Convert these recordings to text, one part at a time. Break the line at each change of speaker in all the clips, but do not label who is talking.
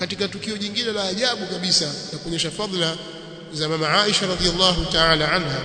katika tukio jingine la ajabu kabisa la kuonyesha fadhila za mama Aisha radhiallahu ta'ala anha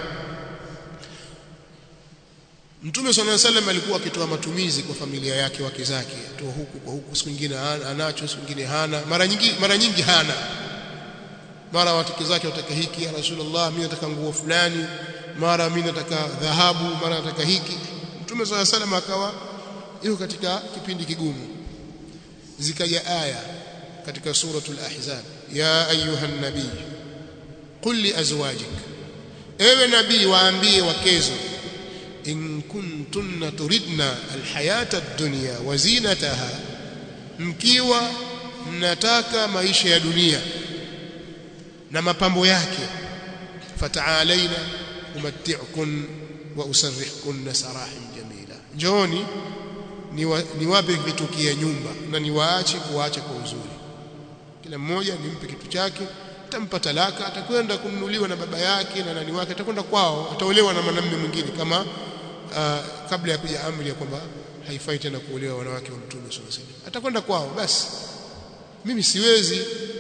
Mtume صلى الله عليه وسلم alikuwa akitoa matumizi kwa familia yake wake zake atoa huku kwa huku siku nyingine anacho siku nyingine hana mara nyingi mara nyingi hana mara wake zake wataka hiki ya Rasulullah mimi nataka nguo fulani mara mimi nataka dhahabu mara nataka hiki Mtume صلى الله عليه وسلم akawa yuko katika kipindi kigumu zikaja aya katika suratul ahzab ya ayuhan nabii qul li azwajik ewe nabii waambie wakezo in kuntunna turidna alhayata ad-dunya wa zinataha mkiwa mnataka maisha ya dunia na mapambo yake fataalaina umatti'kun wa usarrihkun sarahin jamila njooni niwape vitu kia nyumba na niwaache kuacha kwa uzuri kila mmoja nimpe kitu chake atampa talaka atakwenda kununuliwa na baba yake na nani wake atakwenda kwao ataolewa na mwanamume mwingine kama uh, kabla ya kuja amri ya kwamba haifai tena kuolewa wanawake wa mtume sallallahu alaihi wasallam atakwenda kwao basi mimi siwezi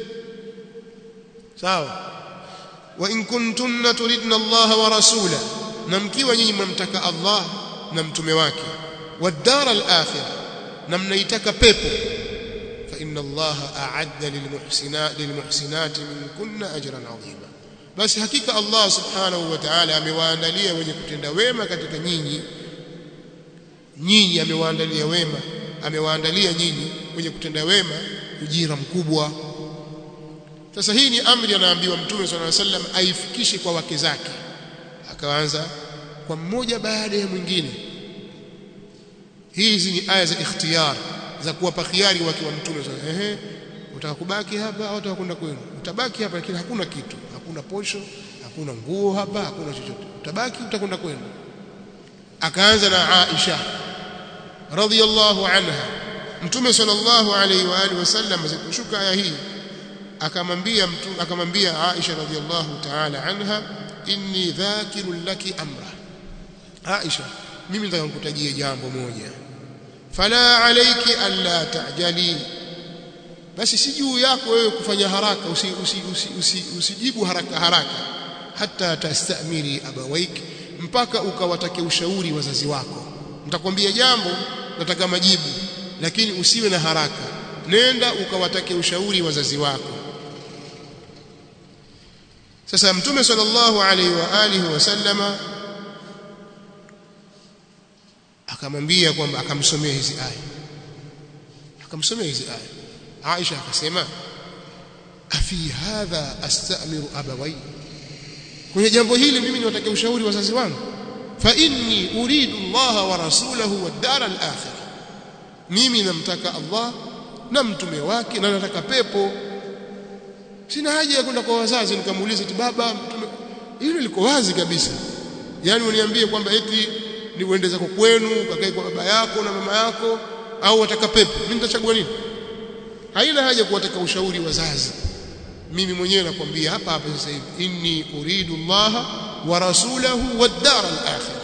sawa wa in kuntunna turidna Allah wa rasula na mkiwa nyinyi mnamtaka Allah na mtume wake والدار الآخرة نمنيتك بيبو فإن الله أعد للمحسنات, للمحسنات منكن أجرا عظيما بس حقيقة الله سبحانه وتعالى amewaandalia wenye kutenda wema katika nyinyi nyinyi amewaandalia wema amewaandalia nyinyi wenye kutenda wema ujira mkubwa sasa hii ni amri anaambiwa mtume swalla sallam aifikishe kwa wake zake akaanza kwa mmoja baada ya mwingine hizi ni aya za ikhtiyar za kuwapa khiari wake wa mtume ehe utaka kubaki hapa au utakwenda kwenu utabaki hapa lakini hakuna kitu hakuna posho hakuna nguo hapa hakuna chochote utabaki utakwenda kwenu akaanza na Aisha radhiyallahu anha mtume sallallahu alayhi wa alihi wasallam zikushuka aya hii akamwambia mtume akamwambia Aisha radhiyallahu ta'ala anha inni dhakirun laki amra Aisha mimi nataka nikutajie jambo moja fala alayki alla ta'jali basi si juu yako wewe kufanya haraka usijibu usi, usi, usi, usi, usi haraka haraka hata tastamiri abawaik mpaka ukawatake ushauri wazazi wako nitakwambia jambo nataka majibu lakini usiwe na haraka nenda ukawatake ushauri wazazi wako sasa mtume sallallahu alaihi wa alihi wasallama akamwambia kwamba akamsomea hizi aya akamsomea hizi aya Aisha akasema afi hadha astamiru abawai kwenye jambo hili mimi niwatake ushauri wazazi wangu fa inni uridu Allah wa rasulahu wad dar al akhirah mimi namtaka Allah na mtume wake na nataka pepo sina haja ya kwenda kwa wazazi nikamuuliza ti baba mtume hilo liko wazi kabisa yani uniambie kwamba eti ni uende zako kwenu ukakae kwa baba yako na mama yako au wataka pepo mimi nitachagua nini haina haja kuwataka ushauri wazazi mimi mwenyewe nakwambia hapa hapa sasa hivi inni uridu Allah wa rasulahu wad dar al akhirah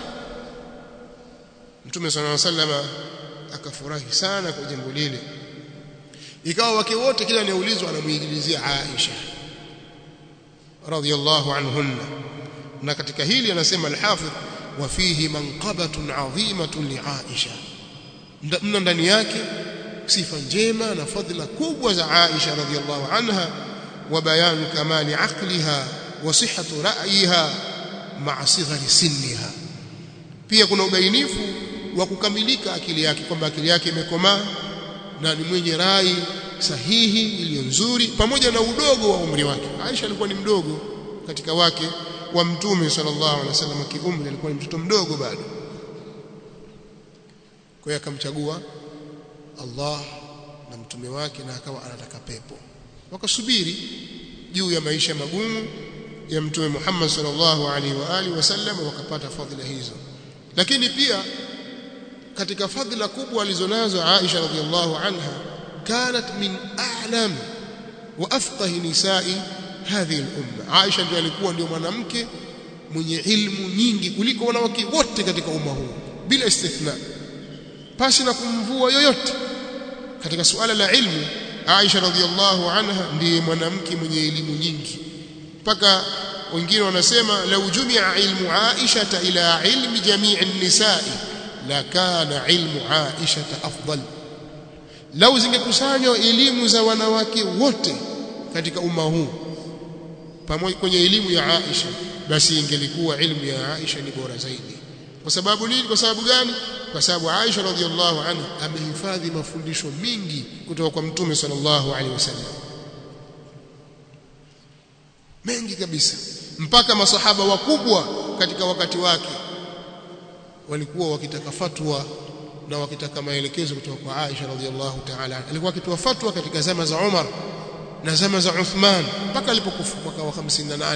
Mtume صلى الله عليه وسلم akafurahi sana kwa jambo lile ikawa wake wote kila anaulizwa anamuigilizia Aisha radhiyallahu anhunna na katika hili anasema al-Hafidh wa fihi manqabatun adhimatun li Aisha mna ndani yake sifa njema na fadhila kubwa za Aisha radhiyallahu anha wa bayan kamali aqliha wa sihhatu ra'yiha ma'a sighari sinniha pia kuna ubainifu wa kukamilika akili yake kwamba akili yake imekomaa na ni mwenye rai sahihi iliyo nzuri pamoja na udogo wa umri wake Aisha alikuwa ni mdogo katika wake wa mtume sallallahu alaihi wasallam kiumri alikuwa ni mtoto mdogo bado kwa hiyo akamchagua Allah na mtume wake na akawa anataka pepo wakasubiri juu ya maisha magumu ya mtume Muhammad sallallahu alaihi wa alihi wasallam wakapata fadhila hizo lakini pia katika fadhila kubwa alizonazo Aisha radhiallahu anha kanat min a'lam wa afqah nisa'i hadhihi al-umma Aisha ndiye alikuwa ndio mwanamke mwenye ilmu nyingi kuliko wanawake wote katika umma huu bila istithna pasi na kumvua yoyote katika suala la ilmu Aisha radhiallahu anha ndiye mwanamke mwenye elimu nyingi mpaka wengine wanasema lau jumia ilmu Aisha ila ilmi jamii an-nisa'i la kana ilmu Aisha afdal lau zingekusanywa elimu za wanawake wote katika umma huu pamoja kwenye elimu ya Aisha basi ingelikuwa ilmu ya Aisha ni bora zaidi kwa sababu nini kwa sababu gani kwa sababu Aisha radhiallahu anha amehifadhi mafundisho mingi kutoka kwa mtume sallallahu alaihi wasallam mengi kabisa mpaka masahaba wakubwa katika wakati wake walikuwa wakitaka fatwa na wakitaka maelekezo kutoka kwa Aisha radhiallahu ta'ala alikuwa akitoa fatwa katika zama za Umar na zama za Uthman mpaka alipokufa mwaka wa 58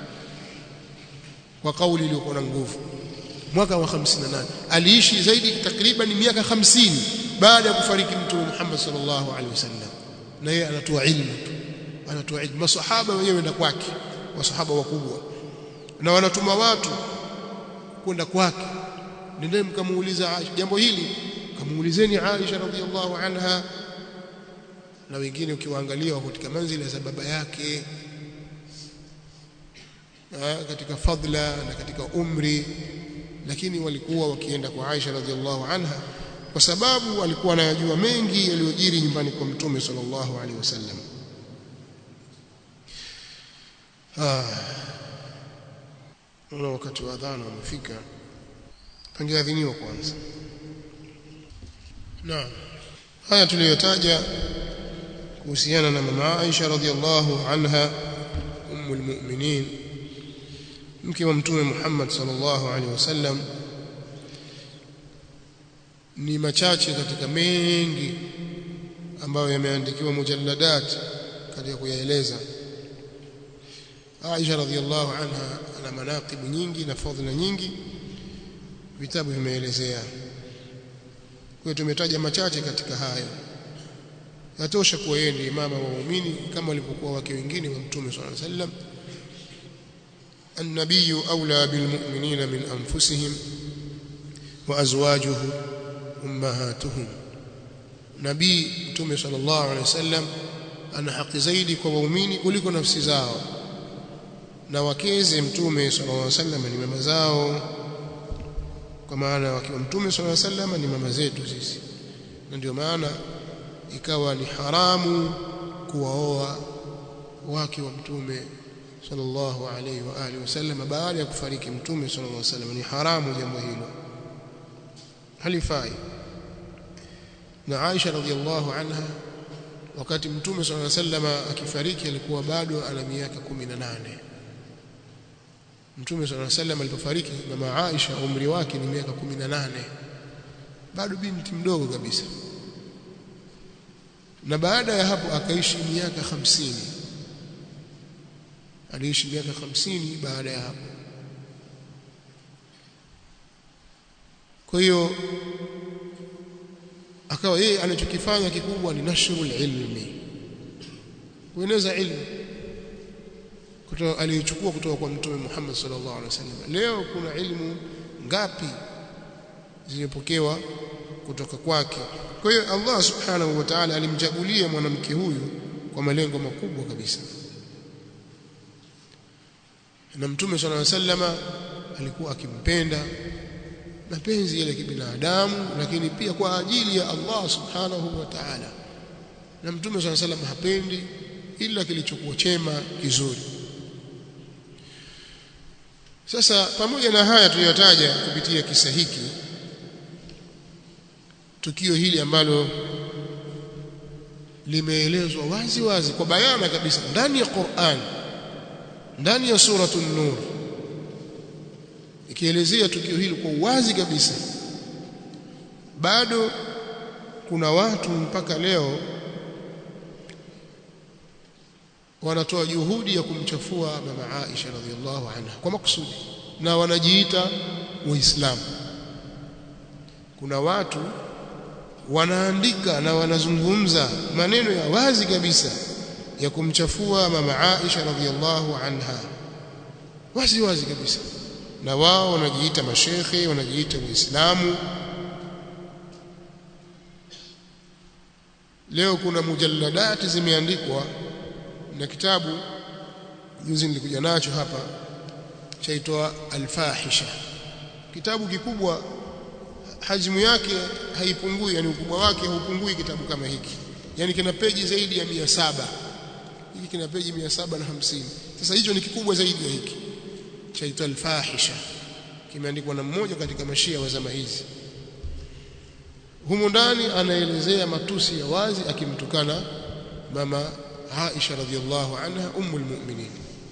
kwa kauli iliyokuwa na nguvu mwaka wa 58 aliishi zaidi takriban miaka 50 baada ya kufariki mtume Muhammad sallallahu alaihi wasallam na yeye anatoa ilmu tu anatoa ilmu masahaba wenyewe na kwake wasahaba wakubwa na wanatuma watu kwenda kwake nendeni mkamuuliza Aisha jambo hili kamuulizeni Aisha radhiallahu anha na wengine ukiwaangalia wako katika manzila za baba yake ha, katika fadla na katika umri lakini walikuwa wakienda kwa Aisha radhiallahu anha kwa sababu alikuwa anayajua mengi yaliyojiri nyumbani kwa mtume sallallahu alaihi wasallam Naona wakati wa adhana umefika. Pangeadhiniwa kwanza. Naam. Haya tuliyotaja kuhusiana na mama Aisha radhiallahu anha ummul mu'minin mke wa mtume Muhammad sallallahu alaihi wasallam ni machache katika mengi ambayo yameandikiwa mujalladat katika kuyaeleza Aisha radhiallahu anha ana manaqibu nyingi na fadhila nyingi vitabu vimeelezea kwa tumetaja machache katika hayo yatosha kuwa yeye ndiye mama wa waumini kama walivyokuwa wake wengine wa mtume صلى الله عليه وسلم النبي أولى بالمؤمنين من أنفسهم وأزواجه أمهاتهم نبي mtume صلى الله عليه وسلم ana haki zaidi kwa waumini kuliko nafsi zao na wakeze mtume sallallahu alaihi wasallam ni mama zao kwa maana wakiwa mtume sallallahu alaihi wasallam ni mama zetu sisi na ndio maana ikawa ni haramu kuwaoa wake wa mtume sallallahu alaihi wa alihi wasallam baada ya kufariki mtume sallallahu alaihi wasallam ni haramu jambo hilo halifai na Aisha radhiallahu anha wakati mtume sallallahu alaihi wasallam akifariki alikuwa bado ana miaka 18 Mtume صلى الله عليه وسلم alipofariki mama Aisha umri wake ni miaka 18 bado binti mdogo kabisa na baada ya hapo akaishi miaka 50 aliishi miaka 50 baada ya hapo kwa hiyo akawa yeye anachokifanya kikubwa ni nashrul ilmi kueneza ilmu kutoka aliyochukua kutoka kwa mtume Muhammad sallallahu alaihi wasallam leo kuna ilmu ngapi zimepokewa kutoka kwake kwa hiyo Allah subhanahu wa ta'ala alimchagulia mwanamke huyu kwa malengo makubwa kabisa na mtume sallallahu alaihi wasallam alikuwa akimpenda mapenzi yale kibinadamu lakini pia kwa ajili ya Allah subhanahu wa ta'ala na mtume sallallahu alaihi wasallam hapendi ila kilichokuwa chema kizuri sasa pamoja na haya tuliyotaja kupitia kisa hiki tukio hili ambalo limeelezwa wazi wazi kwa bayana kabisa ndani ya Qur'an ndani ya suratul nur ikielezea tukio hili kwa uwazi kabisa bado kuna watu mpaka leo wanatoa juhudi ya kumchafua mama Aisha radhiallahu anha kwa makusudi na wanajiita waislamu kuna watu wanaandika na wanazungumza maneno ya wazi kabisa ya kumchafua mama Aisha radhiallahu anha wazi wazi kabisa na wao wanajiita mashekhe wanajiita waislamu leo kuna mujalladati zimeandikwa na kitabu juzi nilikuja nacho hapa chaitwa Al-Fahisha kitabu kikubwa hajmu yake haipungui yani ukubwa wake haupungui kitabu kama hiki yani kina peji zaidi ya mia saba hiki kina peji mia saba na hamsini sasa hicho ni kikubwa zaidi ya hiki chaitwa Al-Fahisha kimeandikwa na mmoja katika mashia wa zama hizi humo ndani anaelezea matusi ya wazi akimtukana mama Aisha radhiallahu anha ummul mu'minin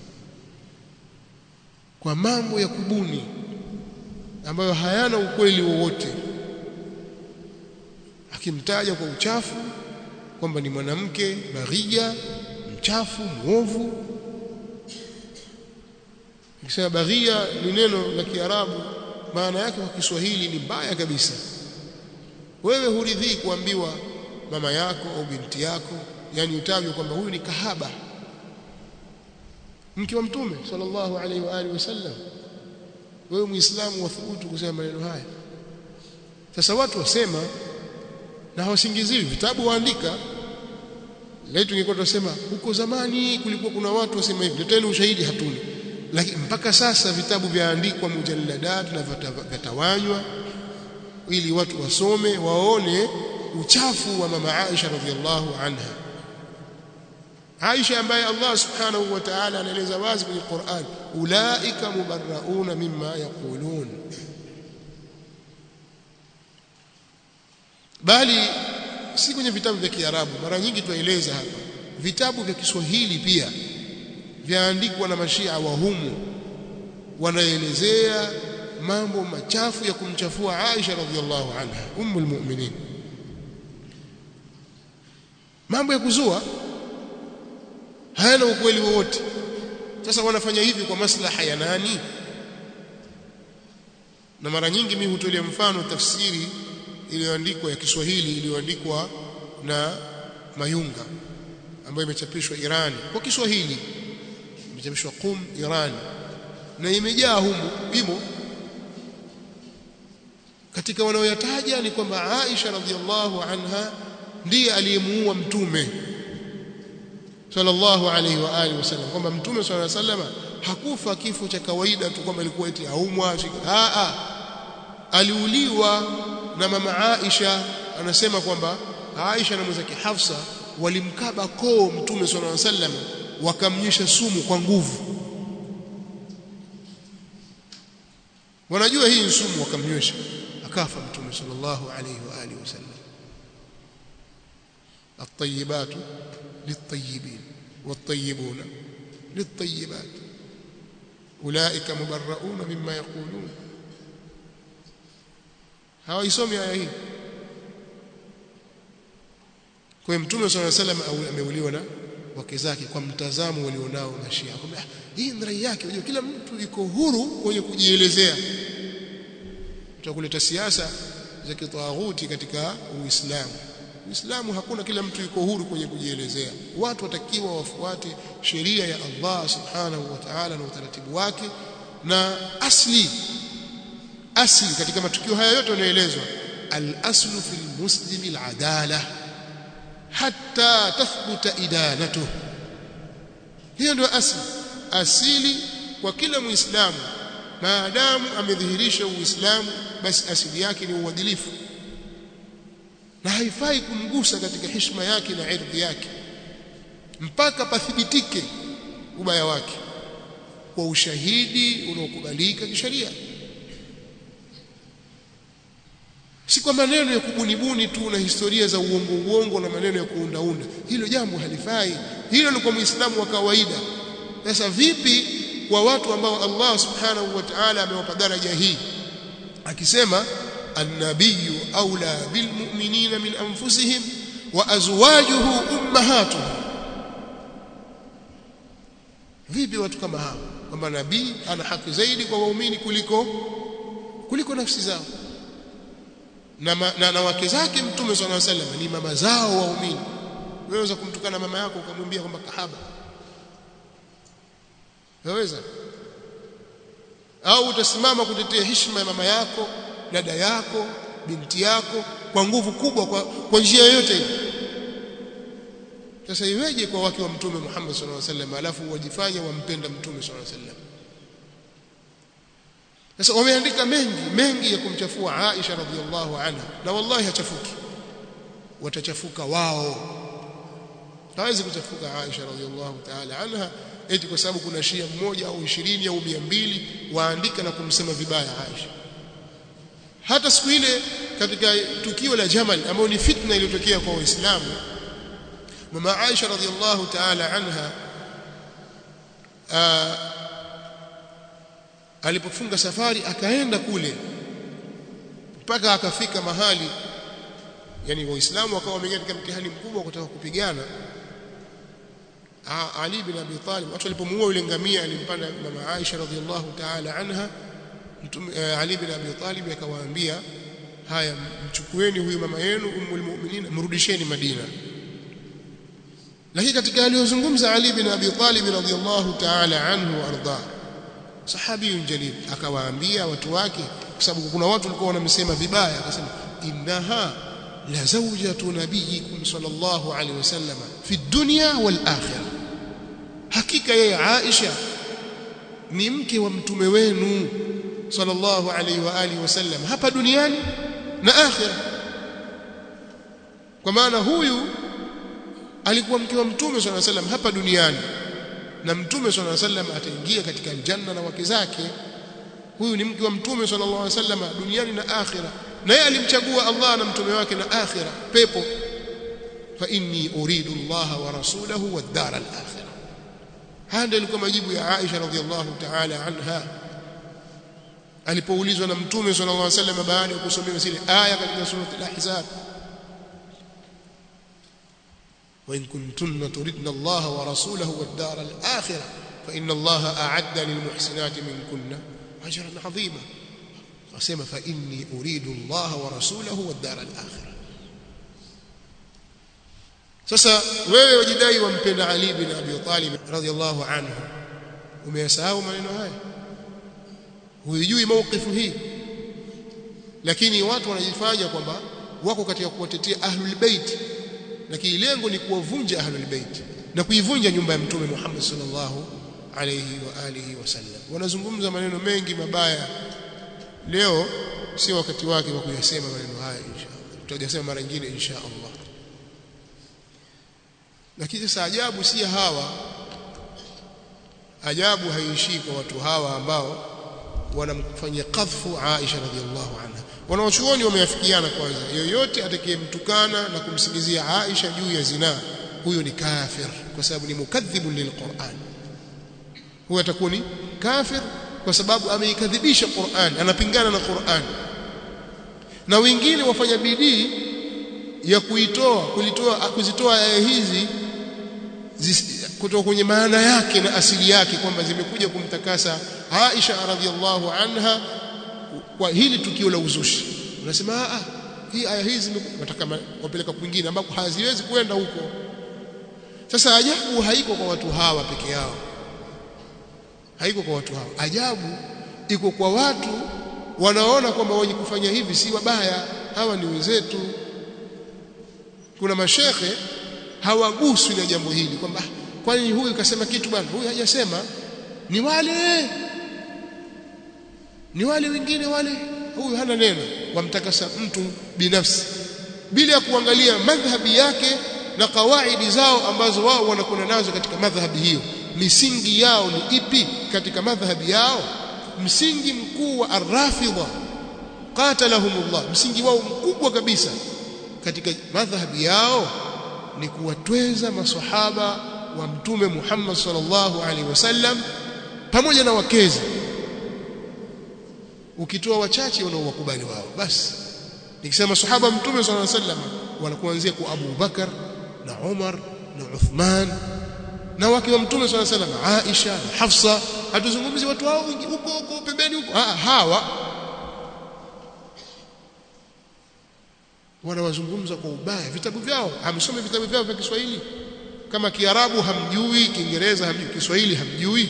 kwa mambo ya kubuni ambayo hayana ukweli wowote akimtaja kwa uchafu kwamba ni mwanamke baghia mchafu mwovu Nikisema baghia ni neno la Kiarabu maana yake kwa Kiswahili ni mbaya kabisa wewe huridhii kuambiwa mama yako au binti yako yani utajwe kwamba huyu ni kahaba mke wa mtume sallallahu alaihi wa alihi wasallam wewe muislamu wathubutu kusema maneno haya sasa watu wasema na hawasingiziwi vitabu waandika leo tungekuwa tunasema huko zamani kulikuwa kuna watu wasema hivi leteni ushahidi hatuna lakini mpaka sasa vitabu vyaandikwa mujalladat na vyatawanywa ili watu wasome waone uchafu wa mama Aisha radhiallahu anha Aisha ambaye Allah subhanahu wa ta'ala anaeleza wazi kwenye Qur'an ulaika mubarrauna mimma yaqulun bali si kwenye vitabu vya Kiarabu mara nyingi tueleza hapa vitabu vya Kiswahili pia vyaandikwa na mashia wa humu wanaelezea mambo machafu ya kumchafua Aisha radhiallahu anha ummul mu'minin mambo ya kuzua hayana ukweli wowote sasa wanafanya hivi kwa maslaha ya nani na mara nyingi mimi hutolea mfano tafsiri iliyoandikwa ya Kiswahili iliyoandikwa na Mayunga ambayo imechapishwa Irani kwa Kiswahili imechapishwa Qum Irani na imejaa humu imo katika wanaoyataja ni kwamba Aisha radhiallahu anha ndiye aliyemuua mtume sallallahu alaihi wa alihi wasallam kwamba mtume sallallahu alaihi wasallam hakufa kifo cha kawaida tu kwamba ilikuwa eti aumwa a a aliuliwa na mama Aisha anasema kwamba Aisha na mwenzake Hafsa walimkaba koo mtume sallallahu alaihi wasallam wakamnyesha sumu kwa nguvu wanajua hii sumu wakamnywesha akafa mtume sallallahu alaihi wa alihi wasallam الطيبات للطيبين والطيبون للطيبات أولئك مبرؤون مما يقولون hawaisomi aya hii kwa mtume صلى الله عليه وسلم ameuliwa na wake zake kwa mtazamo walionao mashia kwamba hii ni rai yake unajua kila mtu yuko huru kwenye kujielezea tutakuleta siasa za kitaghuti katika Uislamu Uislamu hakuna kila mtu yuko huru kwenye kujielezea watu watakiwa wafuate sheria ya Allah subhanahu wa ta'ala na utaratibu wake na asli asli katika matukio haya yote yanayoelezwa al-aslu fil muslimi al-adala hatta tathbuta idanatuhu hiyo ndio asli asili kwa kila muislamu maadamu amedhihirisha uislamu basi asili yake ni uadilifu na haifai kumgusa katika heshima yake na ardhi yake mpaka pathibitike ubaya wake kwa ushahidi unaokubalika kisheria si kwa maneno ya kubunibuni tu na historia za uongo uongo na maneno ya kuundaunda hilo jambo halifai hilo ni kwa muislamu wa kawaida sasa vipi kwa watu ambao Allah subhanahu wa ta'ala amewapa daraja hii akisema النبي أولى بالمؤمنين من أنفسهم وأزواجه أمهاتهم vipi watu kama hao kwamba nabii ana haki zaidi kwa waumini kuliko kuliko nafsi zao na, ma, na, na wake zake mtume swalla sallam ni mama zao waumini wewe unaweza kumtukana mama yako ukamwambia kwamba kahaba waweza au utasimama kutetea heshima ya mama yako dada yako binti yako kwa nguvu kubwa kwa, kwa njia yoyote sasa iweje kwa wake wa mtume Muhammad sallallahu alaihi wasallam alafu wajifanye wampenda mtume sallallahu alaihi wasallam sasa wameandika mengi mengi ya kumchafua Aisha radhiallahu anha na wallahi hachafuki watachafuka wao hawezi kuchafuka Aisha radhiallahu ta'ala anha eti kwa sababu kuna shia mmoja au 20 au 200 waandika na kumsema vibaya Aisha hata siku ile katika tukio la Jamal ambao ni fitna iliyotokea kwa Waislamu mama Aisha radhiallahu ta'ala anha aa, alipofunga safari akaenda kule mpaka akafika mahali yani waislamu wakawa wameingia katika mtihani mkubwa kutaka kupigana Ali bin Abi Talib watu walipomuua yule ngamia alimpanda mama Aisha radhiallahu ta'ala anha mtume Ali bin Abi Talib akawaambia haya mchukueni huyu mama yenu ummul mu'minin mrudisheni Madina lakini katika aliyozungumza Ali bin Abi Talib radhiallahu ta'ala anhu arda sahabiyun jalil akawaambia watu wake kwa sababu kuna watu walikuwa wanamsema vibaya akasema innaha la zawjatu nabiyikum sallallahu alaihi wasallam fi dunya wal akhirah hakika yeye Aisha ni mke wa mtume wenu sallallahu alaihi wa alihi wasallam hapa duniani na akhirah kwa maana huyu alikuwa mke wa mtume sallallahu alaihi wasallam hapa duniani na mtume sallallahu alaihi wasallam ataingia katika aljanna na wake zake huyu ni mke wa mtume sallallahu alaihi wasallam duniani na akhirah na yeye alimchagua Allah na mtume wake na akhirah pepo fa inni uridu Allah wa rasulahu wad dar al-akhirah haya ndio ilikuwa majibu ya Aisha radhiallahu ta'ala anha alipoulizwa na mtume sallallahu alaihi wasallam baada ya kusomewa zile aya katika sura al-ahzab وإن كنتن تردن الله ورسوله والدار الآخرة فإن الله أعد للمحسنات منكن أجرا عظيما وسمى فإني أريد الله ورسوله والدار الآخرة sasa wewe wajidai wampenda Ali bin Abi Talib radhiallahu anhu umeyasahau maneno haya huijui maukifu hii lakini watu wanajifanya kwamba wako katika kuwatetea ahlul bait lakini lengo ni kuwavunja ahlul bait na kuivunja nyumba ya mtume Muhammad sallallahu alayhi wa alihi wasallam wanazungumza maneno mengi mabaya leo sio wakati wake wa kuyasema maneno haya inshallah tutajasema mara nyingine inshallah lakini sasa ajabu si hawa ajabu haiishii kwa watu hawa ambao wanamfanyia qadhfu Aisha radhiallahu anha wanaochuoni wameafikiana kwanza yoyote atakayemtukana na kumsingizia Aisha juu ya zina huyo ni kafir kwa sababu ni mukadhibun lilquran huyo atakuwa ni kafir kwa sababu ameikadhibisha Qur'an anapingana na Qur'an na wengine wafanya bidii ya kuitoa kulitoa kuzitoa aya hizi kutoka kwenye maana yake na asili yake kwamba zimekuja kumtakasa Aisha radhiallahu anha kwa hili tukio la uzushi unasema ah hii aya hizi nataka wapeleka kwingine ambako haziwezi kwenda huko sasa ajabu haiko kwa watu hawa peke yao haiko kwa watu hawa ajabu iko kwa watu wanaona kwamba wenye kufanya hivi si wabaya hawa ni wenzetu kuna mashekhe hawaguswi na jambo hili kwamba kwani huyu kasema kitu bwana huyu hajasema ni wale ni wale wengine wale huyu hana neno wamtakasa mtu binafsi bila ya kuangalia madhhabi yake na kawaidi zao ambazo wao wanakwenda nazo katika madhhabi hiyo misingi yao ni ipi katika madhhabi yao msingi mkuu wa arrafidha qatalahumullah msingi wao mkubwa kabisa katika madhhabi yao ni kuwatweza maswahaba wa mtume Muhammad sallallahu alaihi wasallam pamoja na wakezi ukitoa wachache wanaowakubali wao basi nikisema sahaba mtume sallallahu alaihi wasallam wanakuanzia kwa Abu Bakar na Umar na Uthman na wake wa mtume sallallahu alaihi wasallam Aisha na Hafsa hatuzungumzi watu hao huko huko pembeni huko ah hawa wanawazungumza kwa ubaya vitabu vyao hamsome vitabu vyao vya Kiswahili kama Kiarabu hamjui Kiingereza hamjui Kiswahili hamjui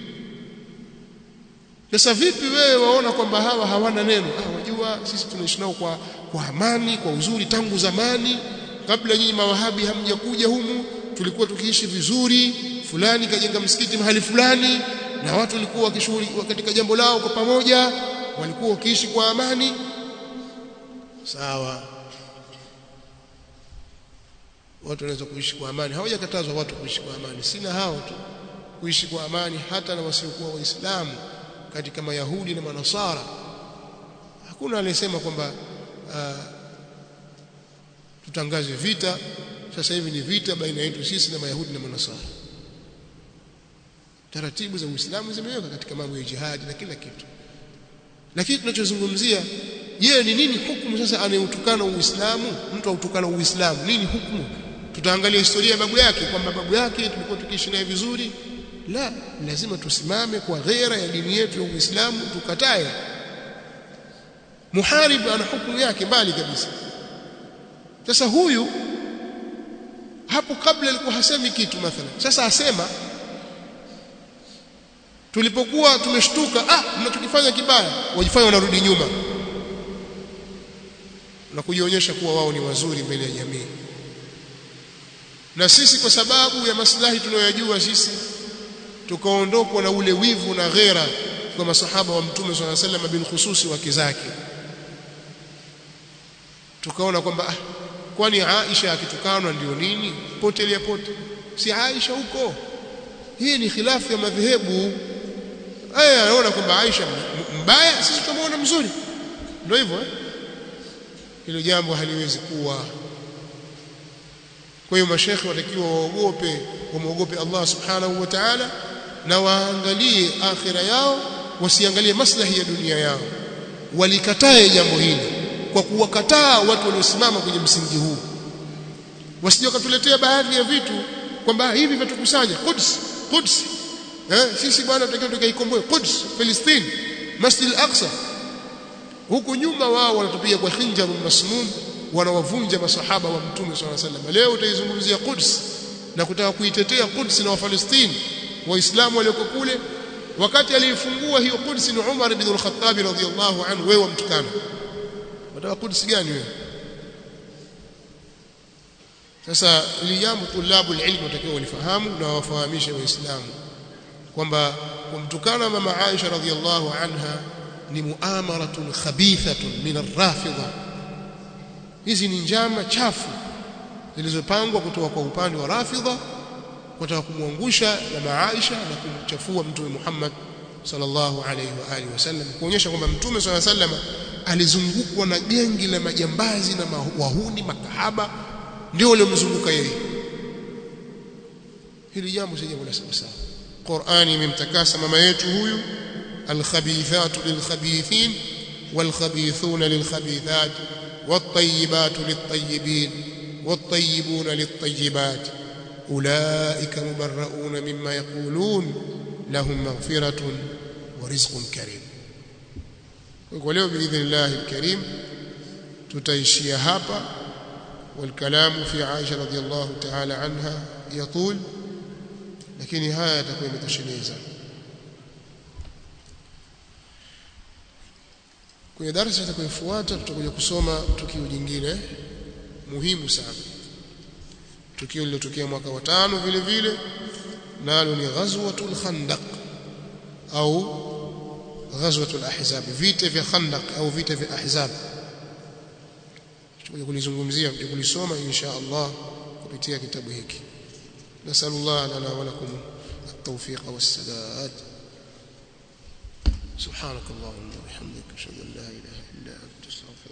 sasa vipi wewe waona kwamba hawa hawana neno ah wajua sisi tunaishi nao kwa kwa amani kwa uzuri tangu zamani kabla nyinyi mawahabi hamjakuja humu tulikuwa tukiishi vizuri fulani kajenga msikiti mahali fulani na watu walikuwa wakishughuli katika jambo lao kwa pamoja walikuwa wakiishi kwa amani sawa watu wanaweza kuishi kwa amani hawajakatazwa watu kuishi kwa amani sina hao tu kuishi kwa amani hata na wasiokuwa waislamu katika mayahudi na manasara hakuna aliyesema kwamba uh, tutangaze vita sasa hivi ni vita baina yetu sisi na mayahudi na manasara taratibu za uislamu zimeweka katika mambo ya jihadi na kila kitu lakini tunachozungumzia je ni nini hukumu sasa anayetukana uislamu mtu autukana uislamu nini hukumu tutaangalia historia ya babu yake kwamba babu yake tulikuwa tukiishi naye vizuri la lazima tusimame kwa ghera ya dini yetu ya uislamu tukatae muharib ana hukumu yake mbali kabisa sasa huyu hapo kabla alikuwa hasemi kitu mathalan sasa asema tulipokuwa tumeshtuka ah mnachokifanya kibaya wajifanya wanarudi nyuma na kujionyesha kuwa wao ni wazuri mbele ya jamii na sisi kwa sababu ya maslahi tunayojua sisi tukaondokwa na ule wivu na ghera kwa masahaba wa mtume swalla sallam bin khususi wake zake tukaona kwamba ah kwani Aisha akitukanwa ndio nini potelea pote si Aisha huko hii ni khilafu ya madhehebu aya anaona kwamba Aisha mbaya sisi tunamuona mzuri ndio hivyo eh hilo jambo haliwezi kuwa kwa hiyo mashekhe watakiwa waogope wamwogope Allah subhanahu wa ta'ala na waangalie akhira yao wasiangalie maslahi ya dunia yao walikatae jambo hili kwa kuwakataa watu waliosimama kwenye msingi huu wasije wakatuletea baadhi ya vitu kwamba hivi vitukusanya Quds Quds eh sisi bwana tutakiwa tukaikomboe Quds Palestine Masjid al-Aqsa huku nyuma wao wanatupiga kwa khinjaru masmum wanawavunja masahaba wa mtume swalla sallam leo utaizungumzia Quds na kutaka kuitetea Quds na Wafalestini waislamu walioko kule wakati aliyefungua hiyo Quds ni Umar ibn al-Khattab radhiyallahu anhu wewe mtukana wataka Quds gani wewe sasa ili jambo tulabu ilmu watakiwa walifahamu na wafahamishe waislamu kwamba kumtukana mama Aisha radhiyallahu anha ni muamaratun khabithatun min ar-rafidha hizi ni njama chafu zilizopangwa kutoka kwa upande wa rafidha kutaka kumwangusha na Aisha na kumchafua mtume Muhammad sallallahu alayhi wa alihi wasallam kuonyesha kwamba mtume sallallahu alayhi wasallam alizungukwa na gengi la majambazi na wahuni makahaba ndio waliomzunguka yeye hili jambo si jambo la sawa Qur'ani imemtakasa mama yetu huyu alkhabithatu lilkhabithin والخبيثون للخبيثات والطيبات للطيبين والطيبون للطيبات أولئك مبرؤون مما يقولون لهم مغفرة ورزق كريم ولو بإذن الله الكريم تتيشي هابا والكلام في عائشة رضي الله تعالى عنها يطول لكن هاي تكون متشنيزة kwenye darasa itakayofuata tutakuja kusoma tukio jingine muhimu sana tukio lililotokea mwaka wa tano vile vile nalo ni ghazwatul khandaq au ghazwatul ahzab vita vya khandaq au vita vya ahzab tutakuja kulizungumzia tutakuja kulisoma insha Allah kupitia kitabu hiki nasallallahu lana wa lakum التوفيق والسداد سبحانك اللهم وبحمدك اشهد ان لا اله الا انت استغفرك